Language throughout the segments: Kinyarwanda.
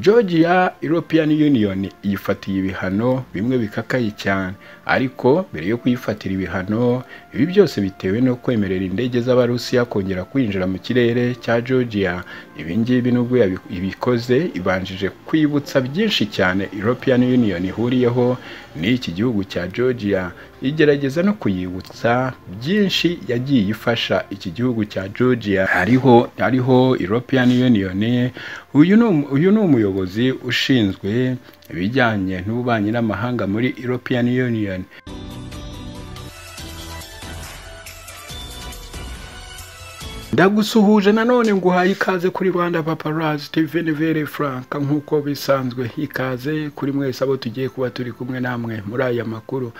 Georgia European Union yifatiye ibihano bimwe bikakaye cyane ariko mbere yo kuyifatira ibihano ibi byose bitewe no kwemerera indege z'Abarusiya kongera kwinjira mu kirere cya Georgia ibi ngibi nubwo yabi- ibikoze ibanjije kwibutsa byinshi cyane European Union ihuriyeho n'iki gihugu cya Georgia igerageza no kuyibutsa byinshi yagiye ifasha iki gihugu cya Georgia hariho hariho European Union uyu ni umu- uyu ni umuyobozi ushinzwe ibijyanye n'ububanyi n'amahanga muri European Union ndagusuhuje nanone nguhaye ikaze kuri rwanda paparazi tiveni vere furanka nk'uko bisanzwe ikaze kuri mwese abo tugiye kuba turi kumwe namwe muri aya makuru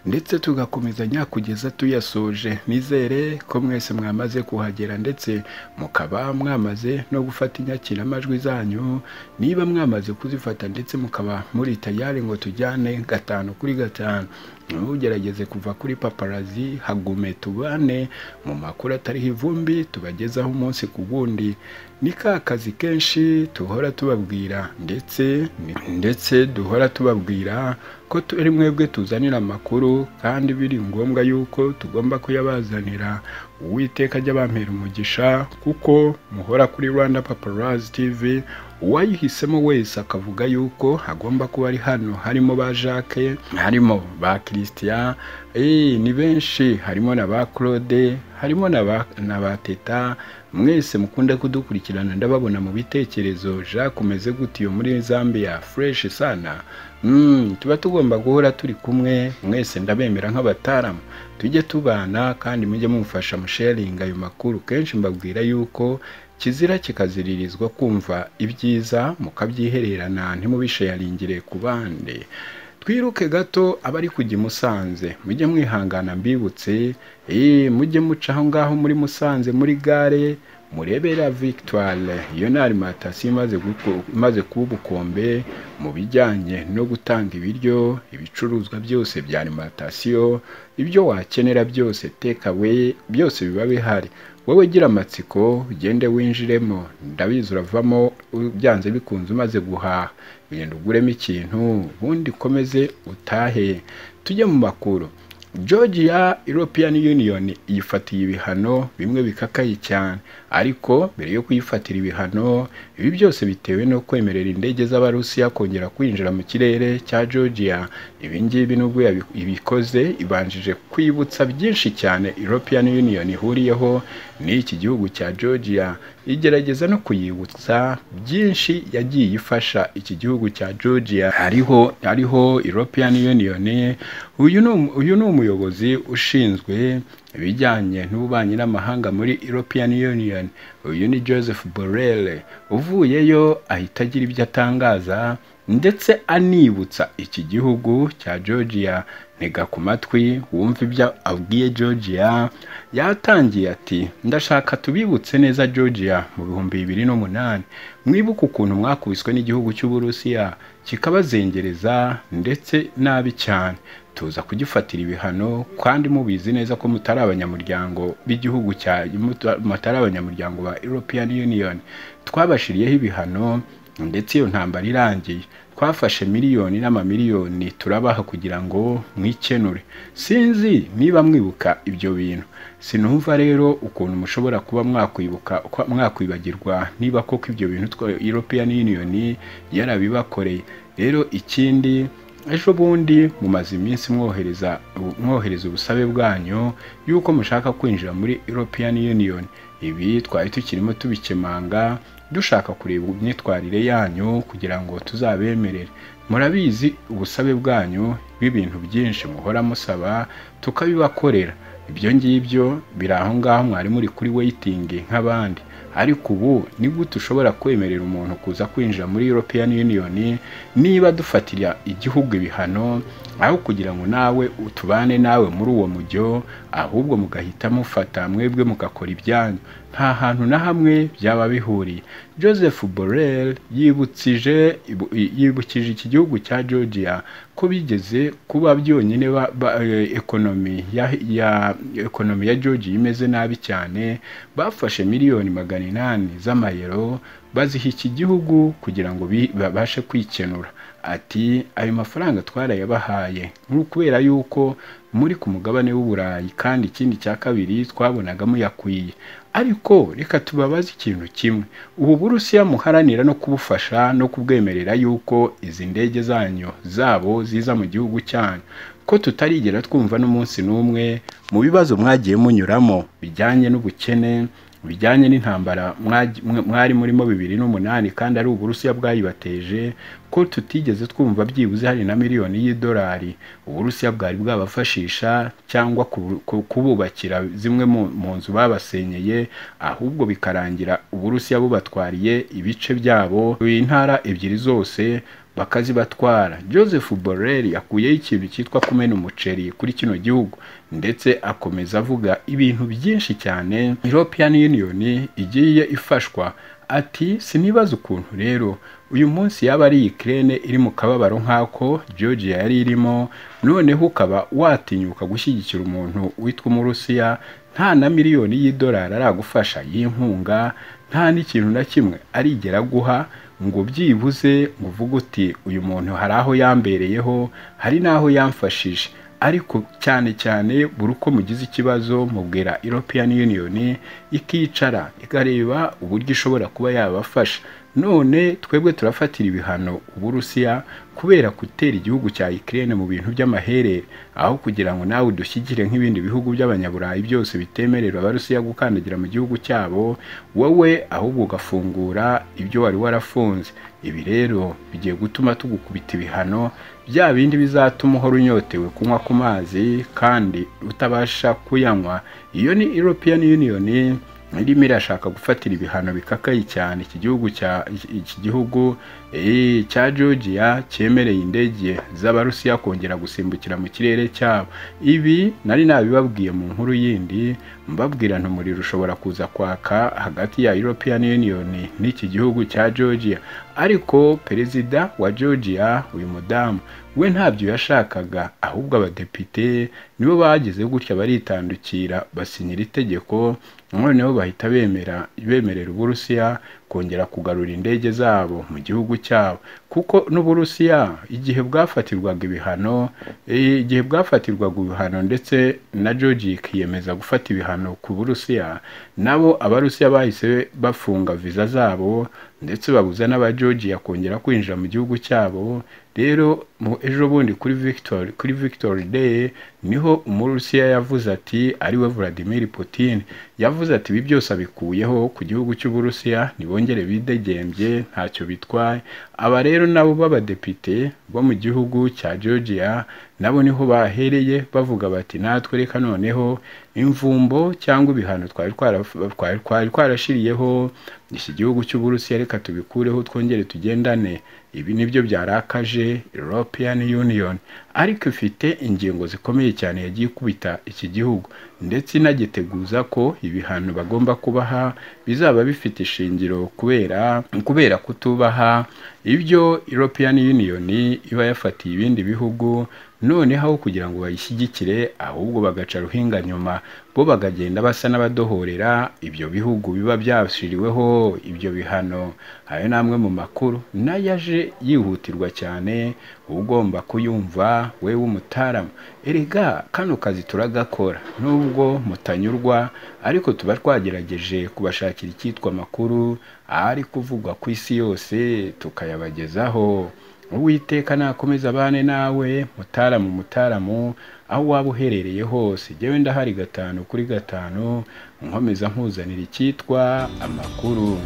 ndetse tugakomezanya kugeza tuyasoje nizere ko mwese mwamaze kuhagera ndetse mukaba mwamaze no gufata inyakiramajwi zanyu niba mwamaze kuzifata ndetse mukaba muri tayari ngo tujyane gatanu kuri gatanu ntugerageze kuva kuri paparazi hagume tubane mu makuru atariho ivumbi tubagezaho umunsi ku wundi ni ka kazi kenshi duhora tubabwira ndetse ndetse duhora tubabwira ko turi mwebwe tuzanira amakuru kandi biri ngombwa yuko tugomba kuyabazanira uwiteka ajya bampera umugisha kuko muhora kuri rwanda paparazi tivi uwayihisemo wese akavuga yuko hagomba kuba ari hano harimo ba jacques harimo ba christian eh, ni benshi harimo na ba claude harimo na ba, na ba teta mwese mukunda kudukurikirana ndababona mu bitekerezo jacques umeze gute iyo muri zambia fresh sana mm, tuba tugomba guhora turi kumwe mwese ndabemera nk'abataramu tujye tubana kandi mujye mumufasha musharinga ayo makuru kenshi mbabwira yuko kizira kikaziririzwa kumva ibyiza mukabyihererana ntimubishayaringire ku bandi twiruke gato abari kujya i musanze mujye mwihangana mbibutse eh, mujye muca aho ngaho muri musanze muri gare murebera victoire iyo ni alimantasiyo imaze guko- imaze kuba ubukombe mu bijyanye no gutanga ibiryo ibicuruzwa byose bya alimantasiyo ibyo wakenera byose tekawe byose biba bihari wowe gira amatsiko ugende winjiremo ndabizi uravamo u- byanze bikunze umaze guhaha genda uguremo ikintu ubundi ukomeze utahe tujye mu makuru Georgia European Union yifatiye ibihano bimwe bikakaye cyane ariko mbere yo kuyifatira ibihano ibi byose bitewe no kwemerera indege z'Abarusiya kongera kwinjira mu kirere cya Georgia ibi ngibi nubwo yabi- ibikoze ibanjije kwibutsa byinshi cyane European Union ihuriyeho n'iki gihugu cya Georgia igerageza no kuyibutsa byinshi yagiye ifasha iki gihugu cya Georgia hariho hariho European Union uyu ni umu- uyu ni umuyobozi ushinzwe ibijyanye n'ububanyi n'amahanga muri European Union uyu ni Joseph Borrell uvuyeyo ahita agira ibyo atangaza ndetse anibutsa iki gihugu cya Georgia ntega ku matwi wumva ibyo abwiye Georgia yatangiye ati ndashaka tubibutse neza Georgia mu bihumbi bibiri n'umunani mwibuke ukuntu mwakubiswe n'igihugu cy'Uburusiya kikabazengereza ndetse nabi cyane tuza kugifatira ibihano kandi mubizi neza ko mutari abanyamuryango b'igihugu cya muta- mutari abanyamuryango ba European Union twabashiriyeho ibihano ndetse iyo ntambara irangiye twafashe miliyoni n'amamiliyoni turabaha kugira ngo mwikenure sinzi niba mwibuka ibyo bintu sinumva rero ukuntu mushobora kuba mwakwibuka kwa- mwakwibagirwa niba koko ibyo bintu twa- European Union yarabibakoreye rero ikindi ejo bundi mumaze iminsi mwohereza mwohereza ubusabe bwanyu y'uko mushaka kwinjira muri European Union ibi twari tukirimo tubikemanga dushaka kureba imyitwarire yanyu kugira ngo tuzabemerere murabizi ubusabe bwanyu bw'ibintu byinshi muhora musaba tukabibakorera ibyo ngibyo biri aho ngaho mwari muri kuri weyitingi nk'abandi ariko ubu ni gute ushobora kwemerera umuntu kuza kwinjira muri European Union niba dufatira igihugu ibihano aho kugira ngo nawe utubane nawe muri uwo mujyo ahubwo mugahita mufata mwebwe mugakora ibyanyu nta hantu na hamwe byaba bihuriye Joseph Borrell yibutsije ibu- yibukije iki gihugu cya Georgia ko bigeze kuba byonyine ba- ba- eh, ekonomi ya, ya ekonomi ya Georgia imeze nabi cyane bafashe miliyoni magana inani z'amayero baziha iki gihugu kugira ngo bi- babashe kwikenura ati ayo mafaranga twarayabahaye nk'u- kubera yuko muri ku mugabane w'uburayi kandi ikindi cya kabiri twabonaga muyakwiye ariko reka tubabaze ikintu kimwe ubu burusiya muharanira no kubufasha no kubwemerera yuko izi ndege zanyu zabo ziza mu gihugu cyanyu ko tutarigera twumva n'umunsi n'umwe mu bibazo mwagiye munyuramo bijyanye n'ubukene bijyanye n'intambara mwagi- mwe- mwari murimo bibiri n'umunani kandi ari uburusiya bwayibateje ko tutigeze twumva byibuze hari na miliyoni y'idolari uburusiya bwari bwabafashisha cyangwa kubu- ku- kububakira zimwe mu- mu nzu babasenyeye ahubwo bikarangira uburusiya bubatwariye ibice byabo intara ebyiri zose bakazibatwara joseph borrell akuyeho ikintu cyitwa kumena umuceri kuri kino gihugu ndetse akomeza avuga ibintu byinshi cyane european union igiye ifashwa ati sinibaza ukuntu rero uyu munsi yaba ari ikirere iri mu kababaro nk'ako georgia yari irimo noneho ukaba watinyuka gushyigikira umuntu witwa umurusiya nta na miliyoni y'idolari aragufasha y'inkunga nta n'ikintu na kimwe arigera aguha ngo byibuze ngo uvuge uti uyu muntu hari aho yambereyeho hari n'aho yamfashije ariko cyane cyane buri uko mugize ikibazo mubwira European Union ikicara ikareba uburyo ishobora kuba yabafasha none twebwe turafatira ibihano uburusiya kubera gutera igihugu cya Ukraine mu bintu by'amaherere aho kugira ngo nawe udushyigire nk'ibindi bihugu by'abanyaburayi byose bitemerera abarusiya gukandagira mu gihugu cyabo wowe ahubwo ugafungura ibyo wari warafunze ibi rero bigiye gutuma tugukubita ibihano bya bindi bizatuma uhora unyotewe kunywa ku mazi kandi utabasha kuyanywa iyo ni European Union irimo irashaka gufatira ibihano bikakaye cyane iki gihugu cya iki gihugu eh, cya Georgia cyemereye indege z'abarusiya kongera gusimbukira mu kirere cyabo ibi nari nabibabwiye mu nkuru yindi mbabwira ntumuriro ushobora kuza kwaka hagati ya European Union n'iki gihugu cya Georgia ariko perezida wa georgia uyu mudamu we ntabyo yashakaga ahubwo abadepite nibo bageze gutya baritandukira basinyira itegeko noneho bahita bemera bemerera uburusiya kongera kugarura indege zabo mu gihugu cyabo kuko n'uburusiya igihe bwafatirwaga ibihano eh, igihe bwafatirwaga ibihano ndetse na georgia ikiyemeza gufata ibihano ku burusiya nabo abarusiya bahise bafunga viza zabo ndetse babuza n'abageorgia kongera kwinjira mu gihugu cyabo rero mu ejo bundi kuri victor kuri victor day niho umurusiya yavuze ati ariwe vladimir putin yavuze ati ibi byose abikuyeho ku gihugu cy'uburusiya ntibongere bidegembye ntacyo bitwaye aba rero nabo b'abadepite bo mu gihugu cya georgia nabo niho bahereye bavuga bati natwe reka noneho imvumbo cyangwa ibihano twari twara- twari- twari twarashiriyeho iki gihugu cy'uburusiya reka tubikureho twongere tugendane ibi nibyo byarakaje european union ariko ifite ingingo zikomeye cyane yagiye ikubita iki gihugu ndetse inagiteguza ko ibihano bagomba kubaha bizaba bifite ishingiro kubera kubera kutubaha ibyo european union iba yafatiye ibindi bihugu noneho aho kugira ngo bayishyigikire ahubwo bagaca ruhinga nyuma bo bakagenda basa n'abadohorera ibyo bihugu biba byashyiriweho ibyo bihano ayo ni amwe mu makuru nayo yaje yihutirwa cyane uba ugomba kuyumva wewe umutaramu erega kano kazi turagakora nubwo mutanyurwa ariko tuba twagerageje kubashakira icyitwa amakuru ari kuvugwa ku isi yose tukayabagezaho uwiteka nakomeza abane nawe mutaramu mutaramu aho waba uherereye hose jyewe ndahari gatanu kuri gatanu nkomeza nkuzanira icyitwa amakuru